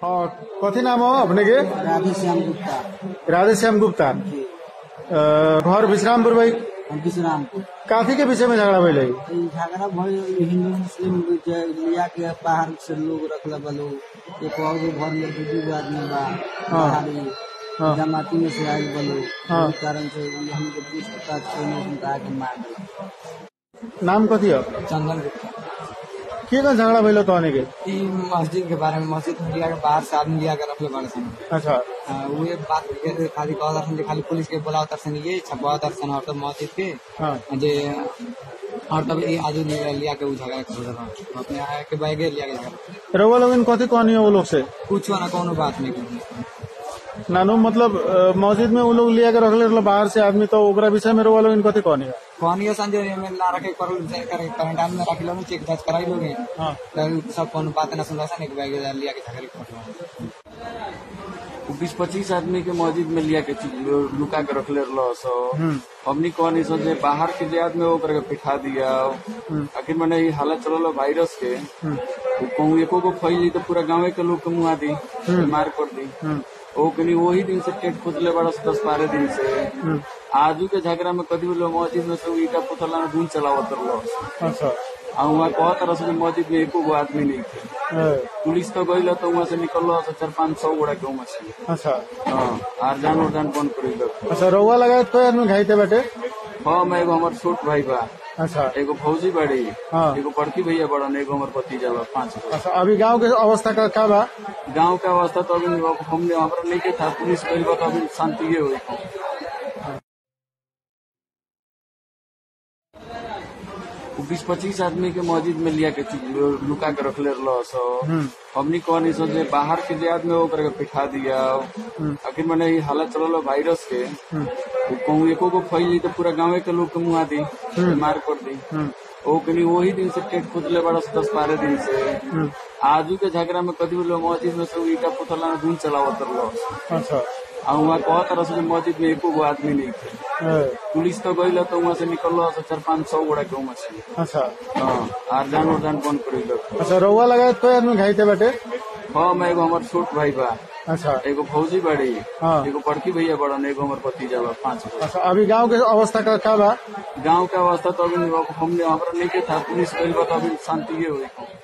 हाँ कथी नाम हो अपने के राधे श्याम गुप्ता राधे श्याम गुप्ता जी अ, घर विश्रामपुर भाई हम विश्रामपुर काफी के विषय में झगड़ा भइल है ई झगड़ा भइल हिंदू मुस्लिम जे लिया के बाहर से लोग रखले बा लोग एक और भी घर में दू दू गो आदमी बा बाहरी हाँ। जमाती में से आयल बा लोग हाँ। इस कारण से ई हमके पूछताछ करने उनका आके मार दिया नाम कथी हो चंदन गुप्ता के का झगड़ा भइल तहने के ई मस्जिद के बारे में मस्जिद में लिया के बाहर से आदमी लिया के रखले बाड़े सन अच्छा हाँ, उहे बात के खाली कहत दर्शन जे खाली पुलिस के बोलाव दर्शन ये छपवा दर्शन और तो मस्जिद के हाँ जे और तब ये आजू लिया लिया के उ झगड़ा कर रहा अपने आया के बैगे लिया के झगड़ा रउआ लोगन कथी कहनी हो वो लोग से कुछ ना कोनो बात नहीं करनी नानू मतलब अ, मस्जिद में वो लोग लिया के रखले रहल बाहर से आदमी तो ओकरा विषय में रउआ लोगन कथी कहनी हो कहनी संजय में ना रखे पर करे क्वारंटाइन में रख लो चेक जांच कराई लोगे हाँ तब सब कोनो बात ना सुनला सन एक बैगे लिया के झगड़ा कर बीस पच्चीस आदमी के मस्जिद में लिया के चि- लुका के रखले रहलो सो हम्म हमनी कहनी सो जे बाहर के जे आदमी ओकरा के पिठा दिया आखिर मैंने ये हालत चलल वायरस के हम्म उ कहूँ एको को फैली तो पूरा गाँव के लोग के मुआ दी बीमार कर दी हम्म ओ कनी वही दिन से टेट खोदले बड़ा से दस बारह दिन से हम्म आजू के झगड़ा में कदी लोग मस्जिद में से उ ईटा पुतला में धूल चलावत रहलो अच्छा आ वहाँ कहत रह कि मस्जिद में एको गो आदमी नहीं थे ए, पुलिस तो गई तो वहाँ से निकल चार पाँच सौ गोड़ा के वहाँ से अच्छा हाँ आर जान उड़ान बंद कर अच्छा रउआ लगा कोई आदमी घाइते बाटे हाँ मैं एगो हमार छोट भाई बा अच्छा एगो फौजी बाड़ी हाँ एगो बड़की भैया बड़न एगो हमार भतीजा बा पांच गो अच्छा अभी गांव के अवस्था का का बा गांव के अवस्था तो अभी हमने हमारा नहीं के था पुलिस गई बा तो अभी शांति हुई बीस पच्चीस आदमी के मस्जिद में लिया के चि- लुका के रखले रहलो सो हम्म हमनी कहनी सो जे बाहर के जे आदमी ओकरा के पिठा दिया आखिर मैंने ये हालत चलल वायरस के हम्म उ कहूँ एको को फैली तो पूरा गाँव के लोग के मुआ दी बीमार कर दी हम्म ओ कनी वही दिन से टेट खोदले बड़ा से दस बारह दिन से हम्म आजू के झगड़ा में कदी लोग मस्जिद में से उ ईटा पुतला में धूल चलावत रहलो अच्छा आ वहाँ कहत रह कि मस्जिद में एको गो आदमी नहीं थे ए, पुलिस तो गई तो वहाँ से निकल चार पाँच सौ गोड़ा के वहाँ से अच्छा हाँ आर जान उड़ान बंद कर अच्छा रउआ लगा कोई आदमी घाइते बाटे हाँ मैं एगो हमार छोट भाई बा अच्छा एगो फौजी बाड़ी हाँ एगो बड़की भैया बड़न एगो हमार भतीजा बा पांच गो अच्छा अभी गांव के अवस्था का का बा गांव के अवस्था तो अभी हमने हमारा नहीं के था पुलिस गई बा तो अभी शांति हुई